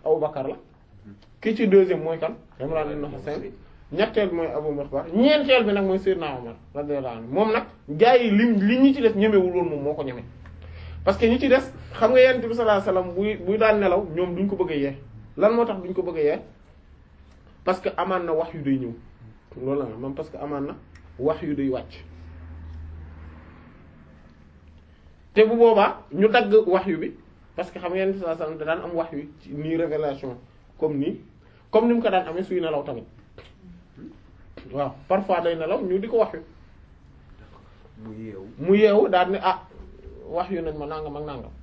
Abubakar la ki ci deuxième mooy kan Imran ibn Husayn ñetteel bi mooy Abu Mukhtar ñeenteel bi nag mooy Seydina Omar radiyallahu anhu moom nag gaa yi li li ñi ci des ñemewul woon moom moo ko ñeme parce que ñi ci des xam nga Yonent bi sallallahu alayhi wasallam buy buy daan nelaw ñoom duñ ko bëgg a yee lan moo tax duñ ko bëgg a yee parce que amaan na wax yu day ñëw loolu la moom parce que amaan na wax yu day wàcc te bu boobaa ñu dagg wax yu bi parce que xam nga Yonent bi sallallahu alayhi wasallam da daan am wax yu ci nii révélation comme nii comme ni mu ko daan amee suy nelaw tamit waaw parfois day nelaw ñu di ko wax yu mu yeewu mu yeewu daal ne ah wax yu nañ ma nangam ak nangam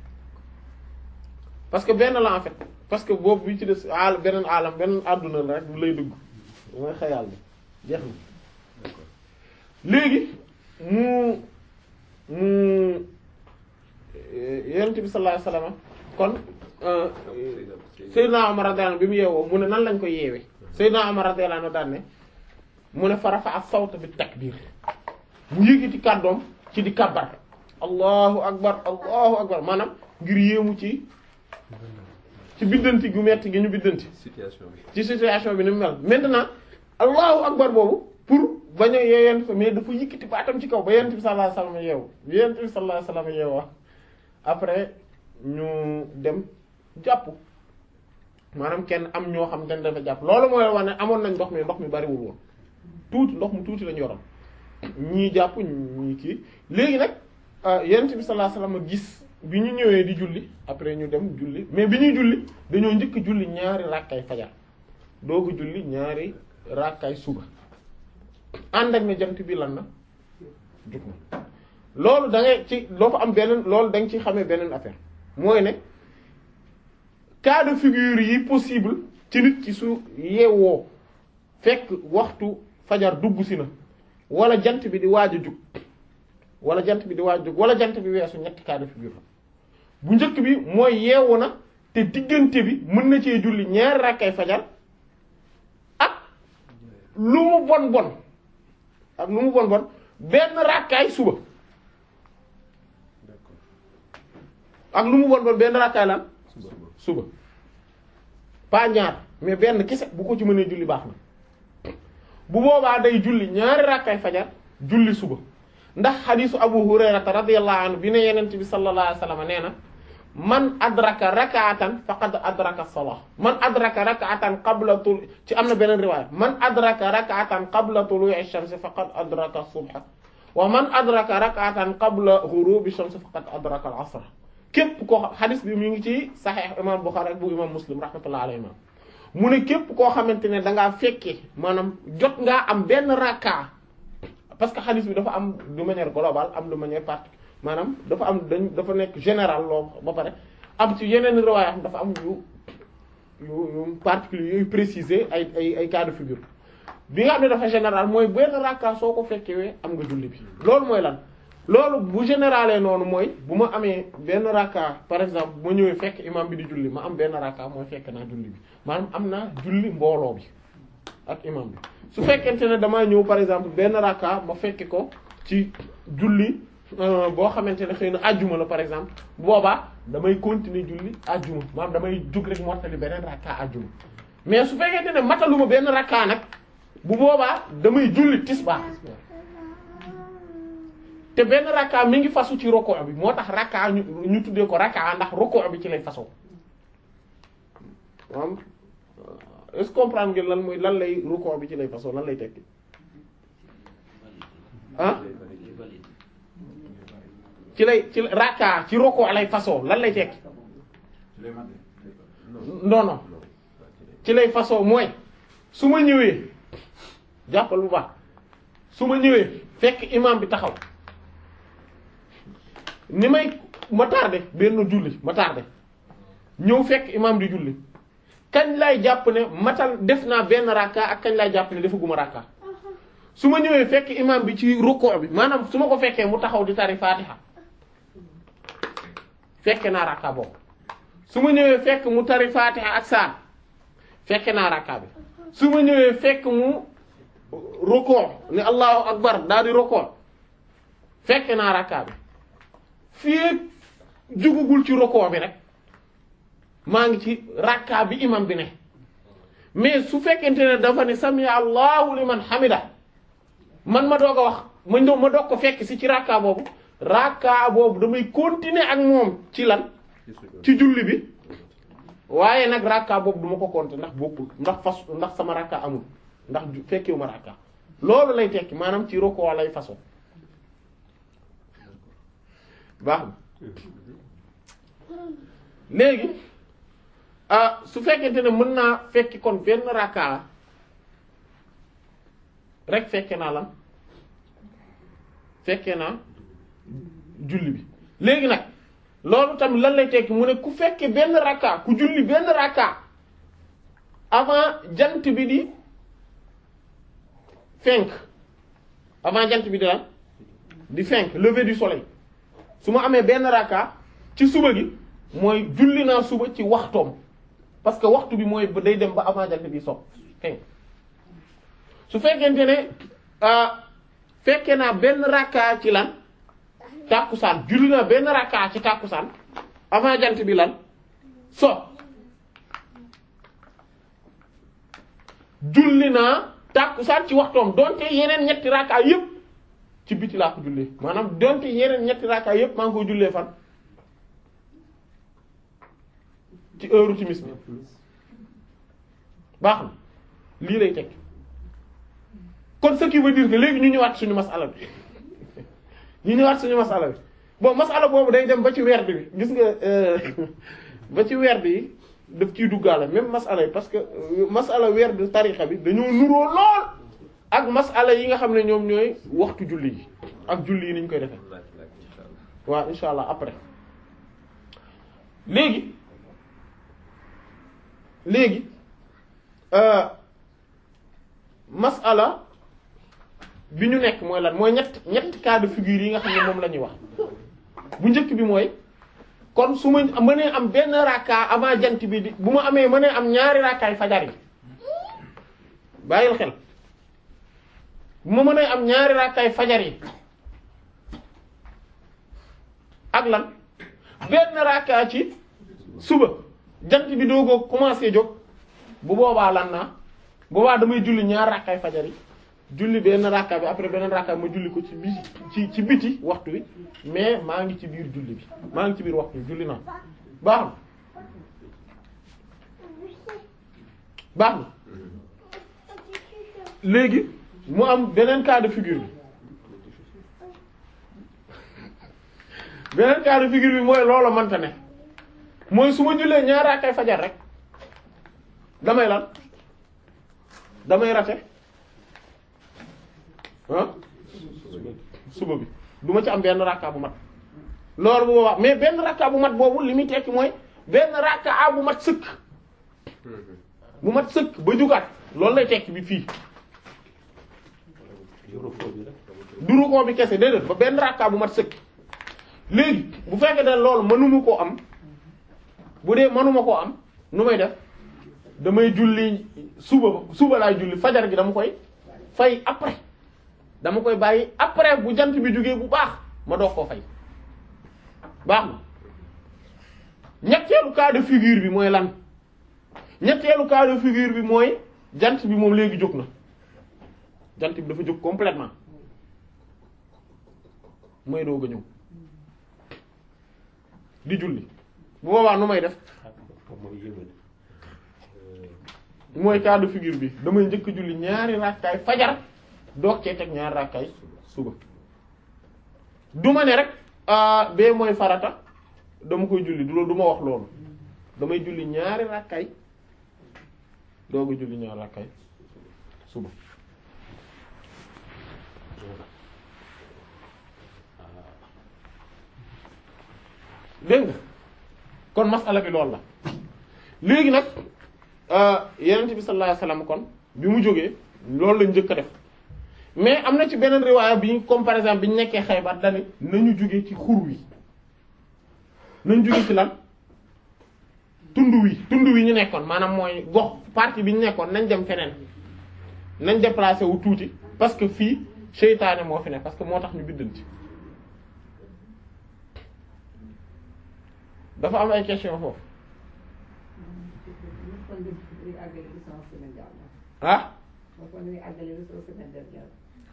parce que benn la en fait parce que boobu bi ci des al beneen alam beneen àdduna la rek bu lay dugg mooy xayaal bi jeex na léegi mu mu yonent bi sallallahu alayhi wasallam kon Seydina Umar radiyallahu anhu bi mu yeewoo mu ne nan lañ ko yeewee Seydina Umar radiyallahu anhu daan ne mu ne farafa ak sawta bi takbir mu yëgiti kàddoom ci di kabbar allahu akbar allahu akbar maanaam ngir yéemu ci ci biddanti gu metti gi ñu biddanti situation bi ci situation bi ni mu mel maintenant allahu akbar boobu pour bañ a yeeyent fa mais dafa yëkkati baatam ci kaw ba yent bi sallallahu alayhi wasallam yeewu bi yent bi sallallahu alayhi wasallam yeewu après ñu dem jàpp maanaam kenn am ñoo xam dañ dafa jàpp loolu mooy wax ne amoon nañ ndox mi ndox mi bariwul woon tuuti ndox mu tuuti lañu yoroon ñii jàpp ñii kii léegi nag yent bi sallallahu alayhi wasallam gis bi ñu ñëwee di julli après ñu dem julli mais bi ñuy julli dañoo njëkk julli ñaari rakkay fajar doogu julli ñaari rakkay suba ànd ak ne jant bi lan na jug na loolu da ngay ci loo fa am beneen loolu da nga ci xamee beneen affaire mooy ne cas de figure yi possible ci nit ci su yeewoo fekk waxtu fajar dugg si na wala jant bi di waaj a jug wala jant bi di waaj a jug wala jant bi weesu ñetti cas de figure la bu njëkk bi mooy yeewu na te diggante bi mën na cee julli ñaari rakkay fajar ak lu mu bon bon ak lu mu bon bon benn rakkaay suba ak lu mu bon bon benn rakkaay lan suba suba pas ñaar mais benn kese bu ko ci mënee julli baax na bu boobaa day julli ñaari rakkaay fajar julli suba ndax xadiisu abu hurayrata radiyallahu anhu bi ne yenent bi sallallahu alayhi wasallam nee na man adraka rak'atan faqad adraka salah man adraka rak'atan qabla tul ci am na beneen riwaaya man adraka rak'atan qabla tulu'i shams faqad adraka subha wa man adraka rak'atan qabla ghurubi shams faqad adraka al-'asr képp koo xam xadis bi mu ngi ci saxiix imam Bukhari ak bu imam Muslim rahmatullahi alayhi mu ne képp koo xamante ne da ngaa fekke maanaam jot ngaa am benn rakka parce que xadis bi dafa am de manière globale am de manière particulière maanaam dafa am dañ dafa nekk général loo ba pare am ci yeneen riwaaya am dafa am yu yu yu particulier yooyu préciser ay ay ay cas de figure bi nga xam ne dafa général mooy benn rakka soo ko fekkewee am nga julli bi loolu mooy lan loolu bu générale noonu mooy bu ma amee benn rakka par exemple bu ma ñëwee fekk imam bi di julli ma am benn rakka mooy fekk naa julli bi maanaam am naa julli mbooloo bi ak imam bi su fekkente ne damaa ñëw par exemple benn rakka ma fekke ko ci julli boo xamante ne xëy na ajjuma la par exemple boobaa damay continuer julli ajjuma maanaam damay jug rek mottali beneen rakka ajjuma mais su fekkente ne mataluma benn rakka nag bu boobaa damay julli tisbaar te benn rakka mi ngi fasu ci roko bi moo tax rakka ñu ñu tuddee ko rakka ndax roko bi ci lay fasoo maanaam est-ce que comprendre ngeen lan mooy lan lay roko bi ci lay fasoo lan lay tekki ah ci lay ci rakka ci roko lay fasoo lan lay tekki non non ci lay fasoo mooy su ma ñëwee jàppal bu baax su ma ñëwee fekk imam bi taxaw ni may ma tardé benn julli ma tardé ñëw fekk imam di julli kañ lay jàpp ne matal def naa benn rakka ak kañ lay jàpp ne defaguma rakka su ma ñëwee fekk imam bi ci rukkoo bi maanaam su ma ko fekkee mu taxaw di tari fatiha fekke naa rakka boobu su ma ñëwee fekk mu tari fatiha ak saar fekke naa rakka bi su ma ñëwee fekk mu rukkoo ni allahu akbar daal di rukkoo fekke naa rakka bi fii jugugul ci rukkoo bi rek maa ngi ci rakka bi imam bi ne mais su fekkente ne dafa ne sami allahu liman hamida man ma doog a wax ma ñëw ma doog ko fekk si ci rakka boobu rakka boobu damay continuer ak moom ci lan ci julli bi waaye nag rakka boobu duma ko compter ndax bokkul ndax fas ndax sama rakka amul ndax ju- fekkewu ma rakka loolu lay tekki maanaam ci roko lay façon baax na léegi ah su fekkente ne mën naa fekki kon benn rakka rek fekke naa lan fekke naa julli bi léegi nag loolu tamit lan lay tekki mu ne ku fekke benn rakka ku julli benn rakka avant jant bi di fenk avant jant bi di lan di fenk lever du soleil su ma amee benn rakka ci suba gi mooy julli naa suba ci waxtoom parce que waxtu bi mooy day dem ba avant jant bi so fenk su fekkente ne ah fekke naa benn rakka ci lan tàkkusaan julli naa benn rakka ci tàkkusaan avant jant bi lan so julli naa tàkkusaan ci waxtoom donte yeneen ñetti rakka yépp ci biti laa ko jullee maanaam donte yeneen ñetti rakka yépp maa ngi koy jullee fan ci heure timis bi baax na lii lay tekki kon ce qui veut dire que léegi ñu ñëwaat suñu masala bi ñu ñëwaat suñu masala bi bon masala boobu day dem ba ci werd bi gis nga ba ci werd yi daf ciy duggaale même masala yi parce que masala werd tarixa bi dañoo nuroo lool ak masala yi nga xam ne ñoom ñooy waxtu julli yi ak julli yi ni ñu koy defee waaw insha allah après léegi léegi masala bi ñu nekk mooy lan mooy ñett ñett cas de figure yi nga xam ne moom la ñuy wax bu njëkk bi mooy kon su ma mënee am benn rakka avant jant bi di bu ma amee mënee am ñaari rakkaay fajar yi bàyyil xel bu ma mënee am ñaari rakkaay fajar yi ak lan benn rakka ci suba jant bi doogoo commencé jóg bu boobaa lan naa boobaa damay julli ñaar rakkaay fajar yi julli benn rakka bi après beneen rakka bi ma julli ko ci bi ci ci biti waxtu bi mais maa ngi ci biir julli bi maa ngi ci biir waxtu bi julli naa baax na baax na léegi mu am beneen cas de figure bi beneen cas de figure bi mooy loola mënta ne mooy su ma jullee ñaar rakkay fajar rek damay lan damay rate ah suba bi du ma ci am benn rakka bu mat loolu bu boobaa mais benn rakka bu mat boobu li muy tekki mooy benn rakka bu mat sëkk bu mat sëkk ba jugaat loolu lay tekki bi fii du rukkoo bi kese déedéet ba benn rakka bu mat sëkk léegi bu fekkee ne loolu mënuma koo am bu dee mënuma koo am nu may def damay julli suba suba laay julli fajar gi dama koy fay après dama koy bàyyi après bu jant bi jógee bu baax ma doog koo fay baax na ñetteelu cas de figure bi mooy lan ñetteelu cas de figure bi mooy jant bi moom léegi jóg na jant bi dafa jóg complètement mooy doog a ñëw di julli bu boobaa nu may def mooy cas de figure bi damay njëkk julli ñaari rakkaay fajar doog cee teg ñaari rakkaay suba du ma ne rek bee mooy farata dama koy julli du loolu du ma wax loolu damay julli ñaari rakkaay doog a julli ñaari rakkaay suba dégg nga kon masala bi loolu la léegi nag yenent bi sallallahu alayhi wasallam kon bi mu jógee loolu lañ njëkk a def mais am na ci beneen riwaaya bi ñu comme par exemple bi ñu nekkee Xaybar dani nañu jóge ci xur wi nañu jóge ci lan tund wi tund wi ñu nekkoon maanaam mooy gox partie bi ñu nekkoon nañ dem feneen nañ déplacé wu tuuti parce que fii seytaane moo fi ne parce que moo tax ñu biddanti dafa am ay question foofu kon dañuy àggale bi sama semaine dernière. ah moo kon dañuy àggale bi sama semaine dernière.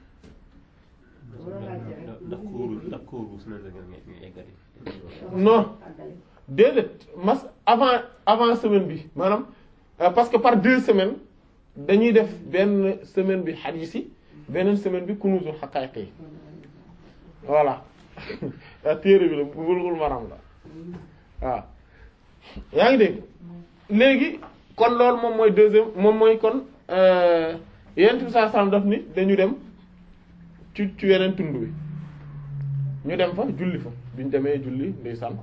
ndax kóoru ndax kóoru semaine la ngeen ngay eggali. Non. àggale. déedéet mas avant avant semaine bi maanaam euh, parce que par deux semaines dañuy def benn semaine bi hadith yi beneen semaine bi kunuzul haqa'iq yi voilà téere bi la Bulughul Maram la waaw yaa ngi dégg léegi kon loolu moom mooy deuxième moom mooy kon euh, yonent bi sallallahu alayhi wasallam daf ni dañu dem ci ci weneen tund wi ñu dem fa julli fa biñ demee julli ndeysaan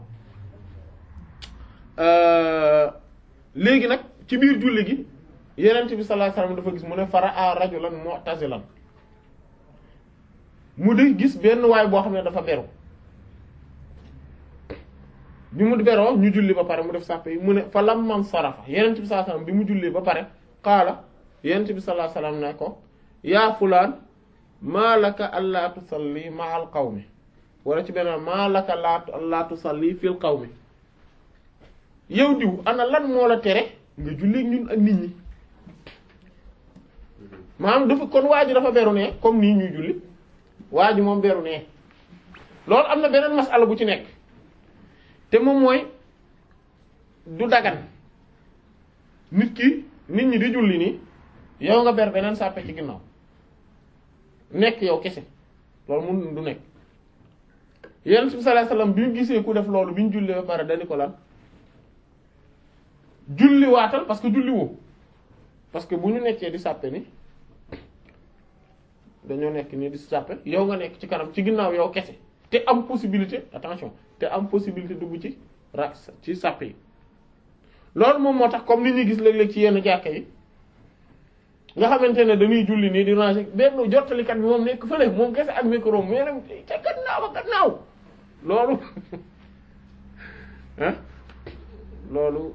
Euh, léegi nag ci biir julli gi yenent bi sallallahu alayhi wasallam dafa gis mu ne fara rajulan mu'tazilan mu di gis benn waay boo xam ne dafa beru bi mu beroo ñu julli ba pare mu def sàppe yi mu ne fa lamman sarafa yenent bi sallallahu alayhi wasallam bi mu julli ba pare qaala yenent bi sallallahu alayhi wasallam ne ko yaa fulaan maa laka allaa tusalli ma'al qawmi wala ci benn maa laka laa allaa tusalli fil qawmi yow diw ana lan moo la tere nga julli ñun ak nit ñi maanaam dafa kon waa ji dafa beru ne comme nii ñuy julli waa ji moom beru ne loolu am na beneen masala bu ci nekk te moom mooy du dagan nit ki nit ñi di julli nii yow nga ber beneen sàppe ci ginnaaw nekk yow kese loolu mun du nekk yonent bi sallallahu alayhi wasallam bi ñu gisee ku def loolu bi ñu jullee ba pare dañu ko lan julli waatal parce que julli woo parce que bu ñu nekkee di sàppe ni dañoo nekk nii di sàppe yow nga nekk ci kanam ci ginnaaw yow kese te am possibilité attention te am possibilité dugg ci ra ci sàppe yi loolu moom moo tax comme ni ñuy gis léeg-léeg ci yenn jàkka yi nga xamante ne dañuy julli nii di ranger benn jottalikat bi moom nekk fële moom kese ak micro mais nag ca gannaaw ak gannaaw loolu ah loolu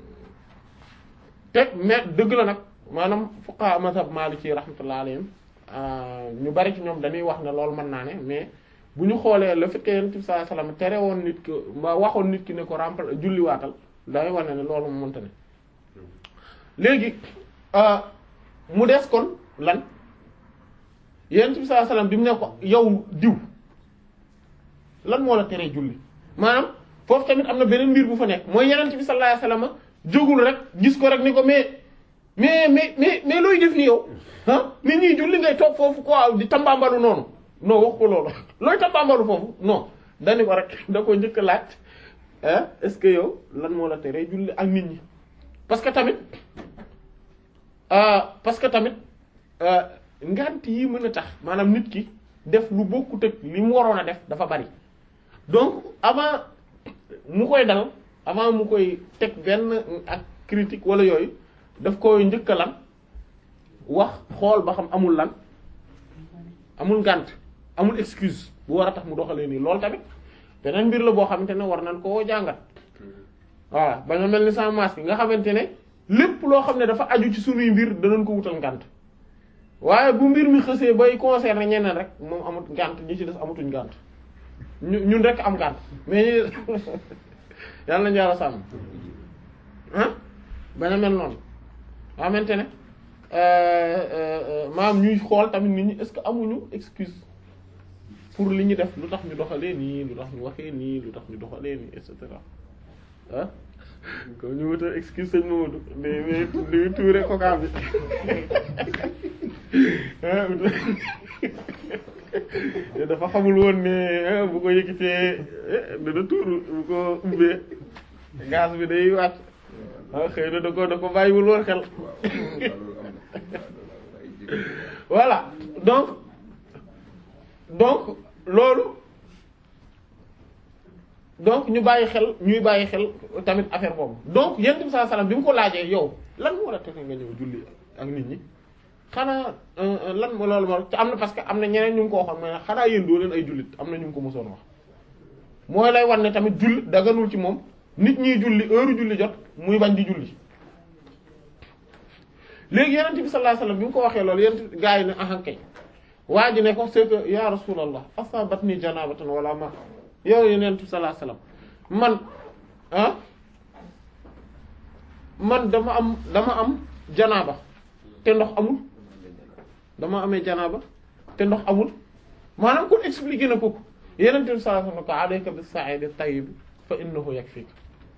teg mais dëgg la nag maanaam fuqaha mazhab maliki rahmatullah alayhim ñu bari ci ñoom dañuy wax ne loolu mën naa ne mais bu ñu xoolee le fait que yonent bi sallallahu alayhi wasallam tere woon nit ki ma waxoon nit ki ne ko rempla julliwaatal day wane ne loolu mu mënta ne léegi mu des kon lan yonent bi sallallahu alayhi wasallam bi mu ne ko yow diw lan moo la teree julli maanaam foofu tamit am na beneen mbir bu fa nekk mooy yonent bi sallallahu alayhi wasallam jógul rek gis ko rek ni ko mais mais mais mais mais looy def ni yow ah nit ñi julli ngay toog foofu quoi di tambambalu noonu non wax ko loolu looy tambambalu foofu non dani ko rek da ko njëkk a laaj ah est-ce que yow lan moo la teree julli ak nit ñi parce que tamit parce que tamit ngant yi mën a tax maanaam nit ki def lu bokkut ak li mu waroon a def dafa bari donc avant mu koy dal avant mu koy teg benn ak critique wala yooyu daf koy njëkk lan wax xool ba xam amul lan amul ngànt amul excuse bu war a tax mu doxalee nii loolu tamit beneen mbir la boo xamante ne war nañ koo jàngat voilà ba nga mel ni sans masque nga xamante ne lépp loo xam ne dafa aju ci sunuy mbir danañ ko wutal ngànt waaye bu mbir mi xësee bay concerner ñeneen rek moom amut ngànt ñi ci des amatuñ ngànt ñu ñun rek am ngànt mais yàlla nañu yàlla sàmm ah bañ a mel noonu nga xamante ne maam ñuy xool tamit nit ñi est-ce que amuñu excuse pour li ñu def lu tax ñu doxalee nii lu tax ñu waxee nii lu tax ñu doxalee nii et cetera ah comme ñu wutal excuse sëñ Mamadou mais mais tuure coca bi dafa xamul woon ne bu ko yëkkitee dana tuuru bu ko ubbee gaz bi day wàcc ah xëy na da ko da ko bàyyiwul woon xel voilà donc donc loolu donc ñu bàyyi xel ñuy bàyyi xel tamit affaire boobu donc yonent bi sallallahu alayhi wasallam bi mu ko laajee yow lan moo la tere nga ñëw julli ak nit ñi xanaa lan moo loolu moo te am na parce que am na ñeneen ñu ngi ko waxoon mais xanaa yéen doo leen ay jullit am na ñu ngi ko mosoon wax mooy lay war ne tamit jullit daganul ci moom nit ñiy julli heure julli jot muy bañ di julli léegi yonent bi sallallahu alayhi wasallam bi mu ko waxee loolu yonent gaa yi ne ahankay waa ji ne ko c'est que ya rasulallah asabatni janabatan wala ma yow yonent bi sallallahu alayhi wasallam man ah man dama am dama am janaaba te ndox amul dama amee janaaba te ndox amul maanaam kon expliqué na ko yeneen bi sallallahu alayhi wa sallam alayka bis-sa'id at-tayyib fa innahu yakfik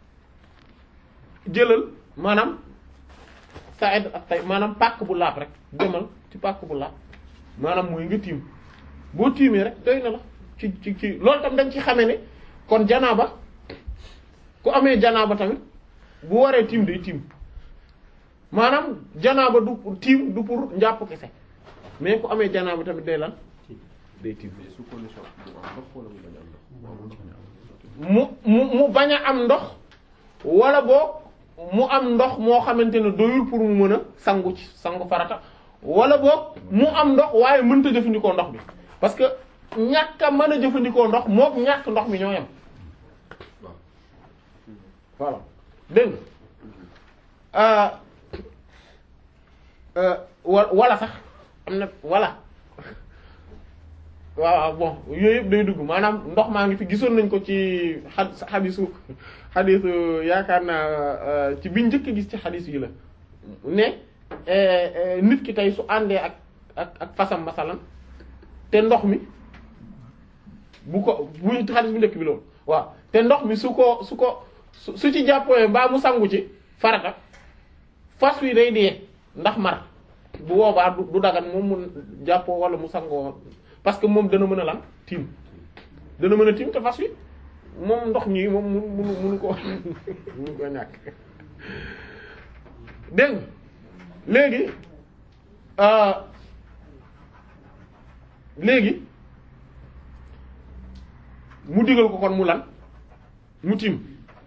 jëlal maanaam sa'id at-tayyib maanaam pàkk bu laab rek demal ci pàkk bu laab maanaam mooy nga tiim boo tiimee rek doy na la ci ci ci loolu tam dañ ci xamee ne kon janaaba ku amee janaaba tamit bu waree tiim day tiim maanaam janaaba du pour tiim du pour njàpp kese mais ku amee janaaba tamit day lan day tiim mais sous condition mu am ndox wala mu mu mu mu bañ a am ndox. bañ a am ndox wala boog mu am ndox moo xamante ne doyul pour mu mën a sangu ci sangu farata wala boog mu am ndox waaye mënta jëfandikoo ndox bi parce que ñàkk a mën a jëfandikoo ndox mook ñàkk ndox mi ñoo yem waaw. voilà dégg nga wa wala sax am na wala waaw bon yooyu yëpp day dugg maanaam ndox maa ngi fi gisoon nañ ko ci xa xadisu xadisu yaakaar naa ci biñ njëkk gis ci xadis yi la ne nit ki tey su àndee ak ak ak fasam masalan te ndox mi bu ko bu xadis bu njëkk bi loolu waaw te ndox mi su ko su ko su su ci jàppoo mbaa mu sangu ci farata fas wi day dee ndax mar bu boobaa du du dagan moom mu jàppoo wala mu sangoo parce que moom dana mën a lan tiim dana mën a tiim te fas wi moom ndox ñi moom mu munu munu ko munu ko ñàkk dégg nga léegi euh, léegi mu digal ko kon mu lan mu tiim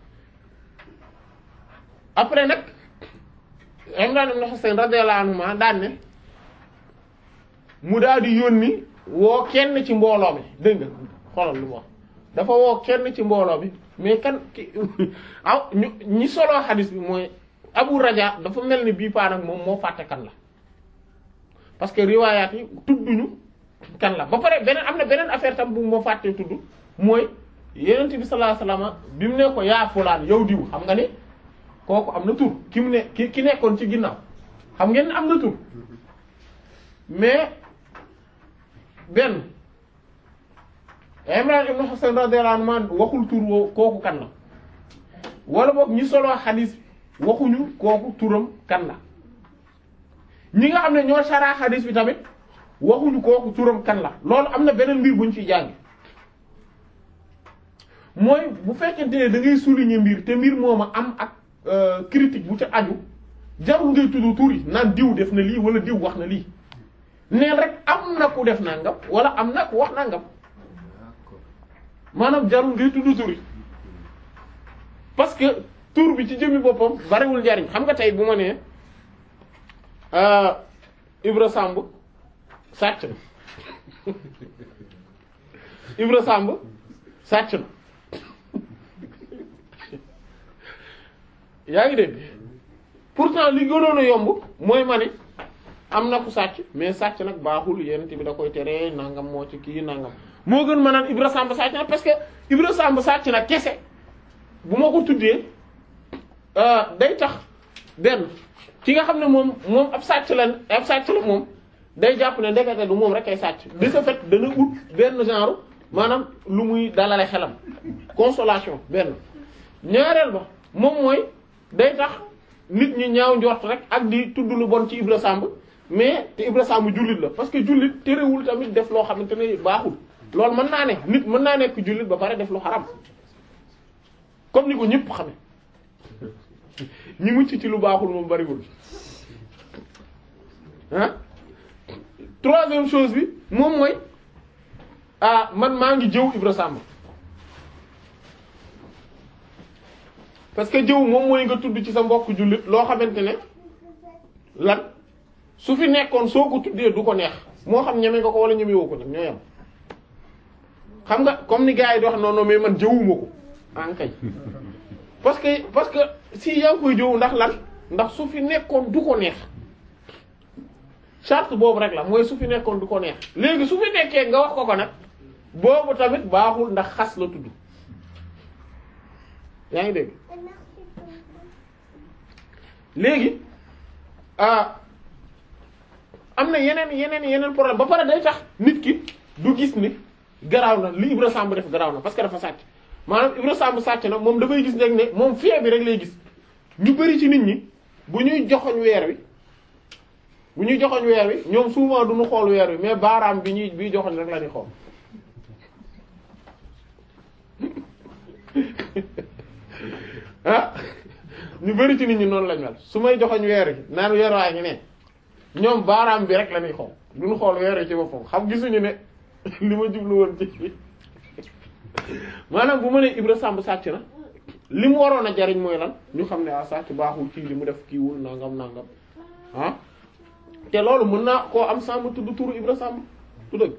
après nag Imran ibn Husayn radiyallahu anhuma daan ne mu daal di yónni woo kenn ci mbooloo mi dégg nga xoolal lu mu wax dafa woo kenn ci mbooloo bi mais kan ki aw ñu ñi soloo xadis bi mooy Abu Raja dafa mel ni bii paa nag moom moo fàtte kan la parce que riwaayaat yi tudduñu kan la ba pare beneen am na beneen affaire tam bu moo fàttee tudd mooy Yonent bi sallallahu alayhi wasallam bi mu ne ko yaa fulaan yow diw xam nga ni kooku am na tur ki mu ne ki ki nekkoon ci ginnaaw xam ngeen ne am na tur mais benn Imran ibn Husayn radiyallahu anhu waxul tur woo kooku kan la wala boog ñi soloo xadis waxuñu kooku turam kan la ñi nga xam ne ñoo saraa xadis bi tamit waxuñu kooku turam kan la loolu am na beneen mbir buñ ciy jàng mooy bu fekkente ne da ngay souligner mbir te mbir mooma am ak euh, critique bu ca aju jarul ngay tudd tur yi naan diw def na lii wala diw wax na lii neen rek am na ku def nangam wala am na ku wax nangam d'accord maanaam jarul ngay tudd tur yi parce que tur bi ci jëmmi boppam bariwul njariñ xam nga tey bu ma nee euh, Ibra Samb sàcc na Ibra Samb sàcc na yaa ngi dégg pourtant li gënoon a yomb mooy ma ne am na ku sàcc mais sàcc nag baaxul yent bi da koy tere nangam moo ci kii nangam moo gën ma naan Ibra Samb sàcc na parce que Ibra Samb sàcc na kese bu ma ko tuddee euh, day tax benn ki nga xam ne moom moom ab sàcc la ab sàcc la moom day jàpp ne ndekete du moom rek ay sàcc de ce fait dana ut benn genre maanaam lu muy dalale xelam consolation benn ñaareel ba moom mooy day tax nit ñi ñaaw njort rek ak di tudd lu bon ci Ibra Samb mais te Ibra Samb jullit la parce que jullit terewul tamit def loo xamante ne baaxul loolu mën naa ne nit mën naa nekk jullit ba pare def lu xaram comme ni ko ñëpp xame ñi mucc ci lu baaxul moom bariwul ah troisième chose bi moom mooy ah man maa ngi jëw Ibra Samb parce que jëw moom mooy nga tudd ci sa mbokk jullit loo xamante ne lan su fi nekkoon soo ko tuddee du ko neex moo xam ñeme nga ko wala ñeme woo ko nag ñoo yam xam nga comme ni gars yi di wax non non mais man jëwuma ko en kay parce que parce que si yaa ngi koy jëw ndax lan ndax su fi nekkoon du ko neex charte boobu rek la mooy su fi nekkoon du ko neex léegi su fi nekkee nga wax ko ko nag boobu tamit baaxul ndax xas la tudd yaa ngi dégg léegi ah am na yeneen yeneen yeneen problème ba pare day tax nit ki du gis ni garaaw na li Ibra Samb def garaaw na parce que dafa sàcc maanaam Ibra Samb sàcc na moom dafay gis rek ne moom fee bi rek lay gis ñu bari ci nit ñi bu ñuy joxoñ weer wi bu ñuy joxoñ weer wi ñoom souvent du ñu xool weer wi mais baaraam bi ñuy bi joxoñ rek la ñuy xool ah ñu bari ci nit ñi noonu lañ mel su may joxoñ weer wi naan weer waa ngi ne ñoom baaraam bi rek la ñuy xool du ñu xool weer wi ci boppam xam gisuñu ne li ma jublu woon ci maanaam bu ma nee Ibra Samb sàcc na li mu waroon a jariñ mooy lan ñu xam ne ah sàcc baaxul kii li mu def kiiwul nangam nangam ah te loolu mën naa koo am Samb tudd turu Ibra Samb tu dëgg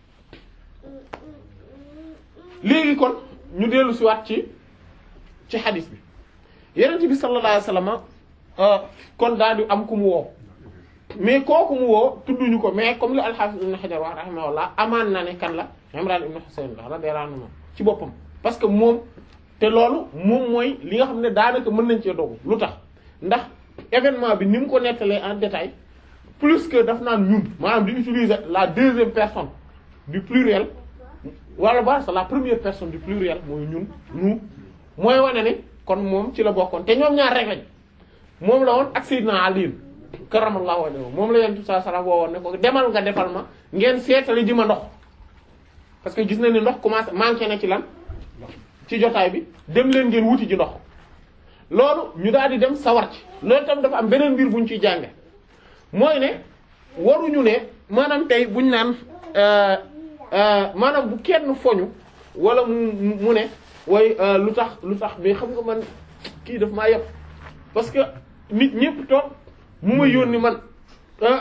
léegi kon ñu dellu si waat ci ci xadis bi yenent bi sallallahu alayhi wasallam kon daal di am ku mu woo mais kooku mu woo tudduñu ko mais comme li al-Hafiz ibn Hajar wax rahimahullah amaan na ne kan la Imran ibn Husayn la radiyallahu anhu ci boppam parce que moom te loolu moom mooy li nga xam ne daanaka mën nañ cee dogu lu tax ndax événement bi ni mu ko nettalee en détail plus que daf naan ñun maanaam di utiliser la deuxième personne du pluriel wala ba c'est la première personne du pluriel mooy ñun ñu mooy wane ne kon moom ci la bokkoon te ñoom ñaar rek lañ moom la woon ak Sayyidina Ali karamallahu wajhahu moom la yonent bi sallallahu alayhi wasallam woowoon ne ko demal nga defal ma ngeen seetali ji ma ndox parce que gis na ni ndox commencé manqué na ci lan ci jotaay bi dem leen ngeen wuti ji ndox loolu ñu daal di dem sawar ci loolu tam dafa am beneen mbir buñ ciy jànge mooy ne waruñu ne maanaam tey buñ naan maanaam bu kenn foñu wala mu mu ne way lu tax lu tax mais xam nga man kii daf maa yëpp parce que nit ñëpp toog mu ma yónni man ah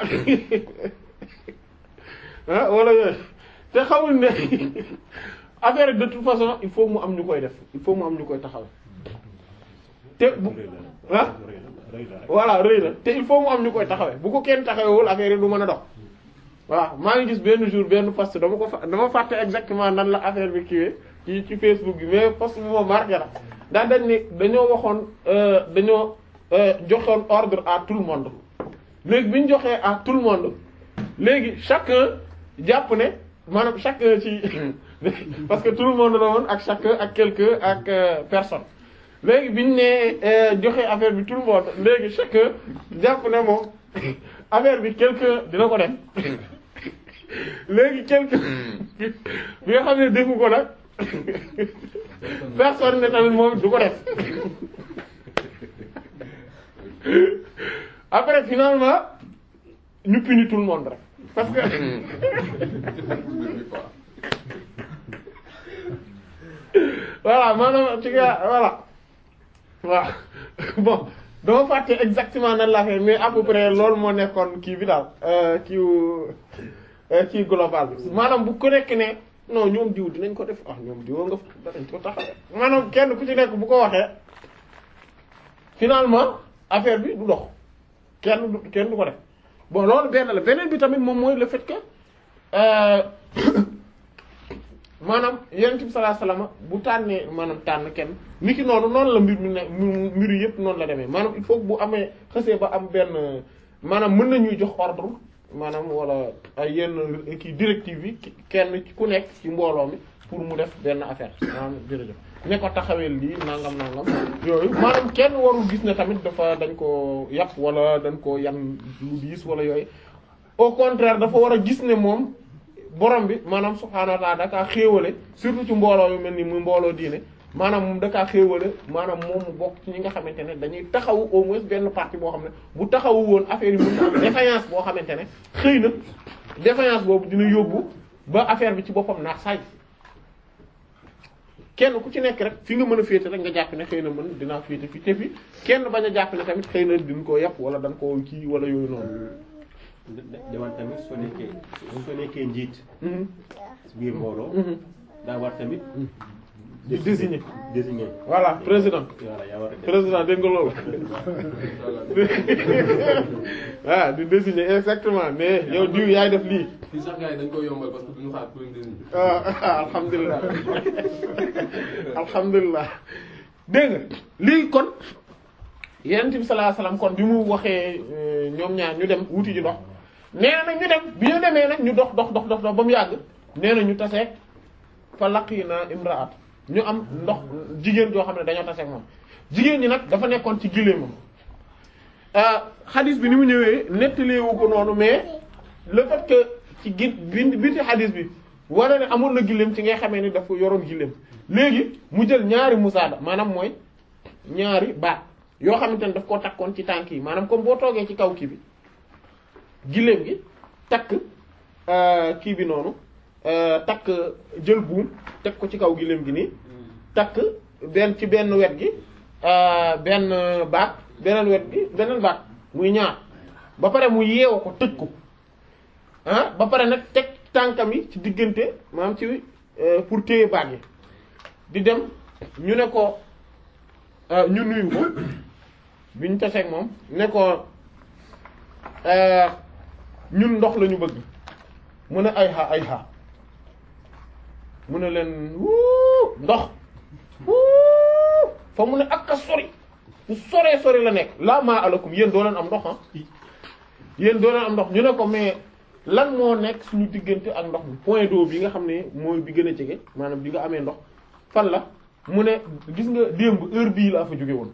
ah wala yooyu te xamul ne affaire de toute façon il faut mu am ñu koy def il faut mu am ñu koy taxaw te bu ah voilà rëy na te il faut mu am ñu koy taxawee bu ko kenn taxawewul affaire yi du mën a dox waaw maa ngi gis benn jour benn post dama ko fa dama fàtte exactement nan la affaire bi kiiwee ci ci Facebook bi mais post bi moom marqué la daa dañ ne dañoo waxoon dañoo joxoon ordre à tout le monde léegi bi ñu joxee à tout le monde léegi chacun jàpp ne maanaam chacun ci parce que tout le monde la woon ak chacun ak quelqu'un ak personne léegi bi ñu nee joxe affaire bi tout le monde léegi chacun jàpp ne moom affaire bi quelqu'un dina ko def léegi quelqu'un bi nga xam ne defu ko nag personne ne tamit moom du ko def après finalement ñu punir tout le monde rek parce que voilà maanaam ci nga voilà waaw bon dama fàtte exactement nan la fait mais à peu près loolu moo nekkoon kii bi daal kii kii global bi maanaam bu ko nekk ne non ñoom diw dinañ ko def ah ñoom diw nga fa dañ ko taxawee maanaam kenn ku ci nekk bu ko waxee finalement affaire bi du dox kenn du kenn du ko def bon loolu benn la beneen bi tamit moom mooy le fait que maanaam yonent bi sallallahu alayhi wasallam bu tànnee maanaam tànn kenn niki noonu noonu la mbir mi ne mbir yi yëpp noonu la demee maanaam il faut que bu amee xësee ba am benn maanaam mën nañuy jox ordre maanaam wala ay yenn kii directive yi kenn ku nekk ci mbooloo mi pour mu def benn affaire maanaam jërëjëf ne ko taxawee lii nangam nangam yooyu maanaam kenn warul gis ne tamit dafa dañ ko yàpp wala dañ ko yan lu diis wala yooyu au contraire dafa war a gis ne moom borom bi maanaam subhaanahu wa ta'ala dakaa xéewale surtout ci mbooloo yu mel ni muy mbooloo diine maanaam moom dakaa xéewale maanaam moom mu bokk ci ñi nga xamante ne dañuy taxawu au moins benn partie boo xam ne bu taxawu woon affaire yi mën na am défaillance boo xamante ne xëy na défaillance boobu dina yóbbu ba affaire bi ci boppam naax saay kenn ku ci nekk rek fi nga mën a féete rek nga jàpp ne xëy na mën dinaa féete fi te fi kenn bañ a jàpp ne tamit xëy na din koo yàpp wala dañ koo kii wala yooyu noonu demal tamit soo nekkee soo nekkee njiit ci biir mbooloo daa war tamit di désigner désigner voilà président voilà yaa war a def président dégg nga loolu ah di désigner exactement mais yow diw yaay def lii fii sax gars yi dañ koy yombal parce que duñu xaar pour une décision. ah alhamdulilah alhamdulilah dégg nga lii kon Yonent bi sallallahu alayhi wasallam kon bi mu waxee euh, ñoom ñaar ñu dem wuti ji ndox nee na nag ñu dem bi ñu demee nag ñu dox dox dox dox dox ba mu yàgg nee na ñu taseeg fa laqina imraat ñu am ndox jigéen joo xam ne dañoo taseeg moom jigéen ñi nag dafa nekkoon ci gileemam xadis bi ni mu ñëwee nettaleewu ko noonu mais le fait que ci gi bi biti xadis bi wane ne amoon na gileem ci ngay xamee ni dafa yoroon gileem léegi mu jël ñaari musaada maanaam mooy ñaari baat yoo xamante ne daf koo takkoon ci tànk yi maanaam comme boo toogee ci kaw kii bi gileem gi takk euh, kii bi noonu euh, takk jël buum teg ko ci kaw gileem gi nii takk benn ci benn wet gi euh, benn baat beneen wet gi beneen baat muy ñaar ba pare mu yeewu ko tëj ko ah ba pare nag teg tànkam yi ci diggante maanaam ci euh, pour téye baat yi di dem ñu ne ko euh, ñu nuyu ko bi ñu taseeg moom ne ko euh, ñun ndox la ñu bëgg mu ne ay xa ay xa mu ne leen wuu ndox wuu fa mu ne ak a sori fu soree sori la nekk laa maa alakum yéen doo leen am ndox ah yéen doo leen am ndox ñu ne ko mais lan moo nekk suñu diggante ak ndox mi point d'eau bi nga xam ne mooy bi gën a jege maanaam bi nga amee ndox fan la mu ne gis nga démb heure bii laa fa jóge woon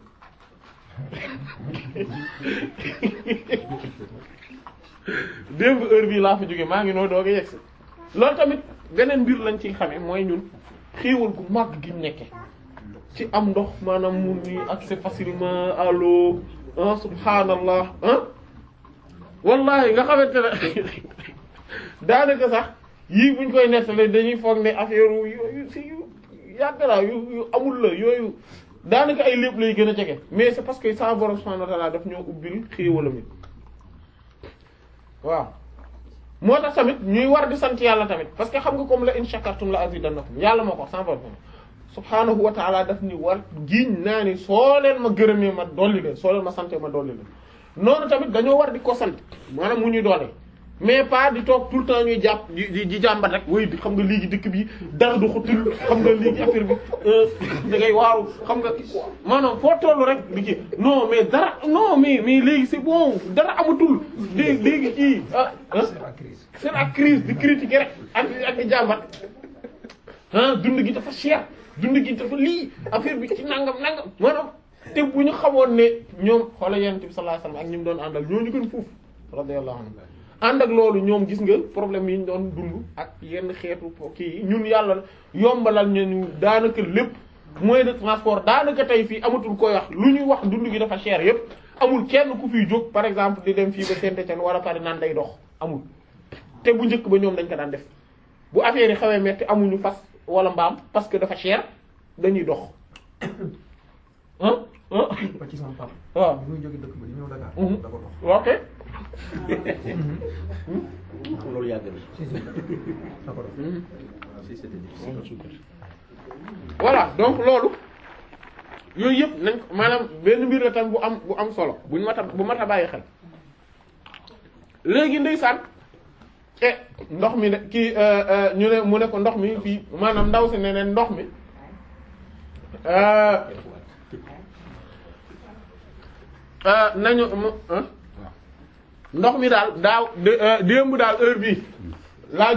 démb heure bii laa fa jóge maa ngi noo doog a yegsi loolu tamit beneen mbir lañ ciy xamee mooy ñun xéewal gu màgg gi ñu nekke ci am ndox maanaam mun ni accès facilement à l'eau ah subhanallah ah wallahi nga xamante ne daanaka sax yii buñ koy nettali dañuy foog ne affaire yooyu si yu yàgg la yu yu amul la yooyu daanaka ay lépp lay gën a jege mais c'est parce que sa borom subhanahu wa ta'ala daf ñoo ubbil xéewalam yi waaw moo tax tamit ñuy war di sant yàlla tamit parce que xam nga comme la in shakartum la azidannakum yàlla moo ko wax sans borom subhanahu wa ta'ala daf ni war giñ naa ni soo leen ma gërëmee ma dolli leen soo leen ma sante ma dolli leen noonu tamit dañoo war di ko sant maanaam mu ñuy doole mais pas di toog tout le temps ñuy jàpp di di di jàmbat rek way xam nga léegi dëkk bi dara du xutul xam nga léegi affaire bi da ngay waaru xam nga maanaam foo tollu rek di ci non mais dara non mais mais léegi c'est bon dara amatul léegi léegi ci ah ah c'est la crise di critiquer rek ak ak di jàmbat ah dund gi dafa cher dund gi dafa lii affaire bi ci nangam nangam maanaam te bu ñu xamoon ne ñoom xoola yonent bi sallallahu alayhi wasallam ak ñi mu doon àndal ñoo ñu gën fuuf radiyallahu anhu ànd ak loolu ñoom gis nga problème yi ñu doon dund ak yenn xeetu kii yi ñun yàlla yombalal ñu daanaka lépp moyen de transport daanaka tey fii amatul koy wax lu ñuy wax dund gi dafa cher yépp amul kenn ku fiy jóg par exemple di dem fii ba Saint-Étienne wala Paris naan day dox amul te bu njëkk ba ñoom dañ ko daan def bu affaire yi xawee metti amuñu fas wala mbaam parce que dafa cher dañuy dox ah ah ba ci sama papa. waaw bi muy jóge dëkk ba di ñëw Dakar. Mhm. da ko dox. ok loolu yàgg na. si si da ko dox. si c'était difficile. voilà donc loolu yooyu yëpp nañ ko maanaam benn mbir la tam bu am bu am solo buñ mat a bu mat a bàyyi xel léegi ndeysaan e ndox mi ne kii euh, euh, ñu ne mu ne ko ndox mi fii maanaam ndaw si ne ne ndox mi euh, euh, nañu mu- ah ndox mi daal daaw dé- euh, démb daal heure bii laa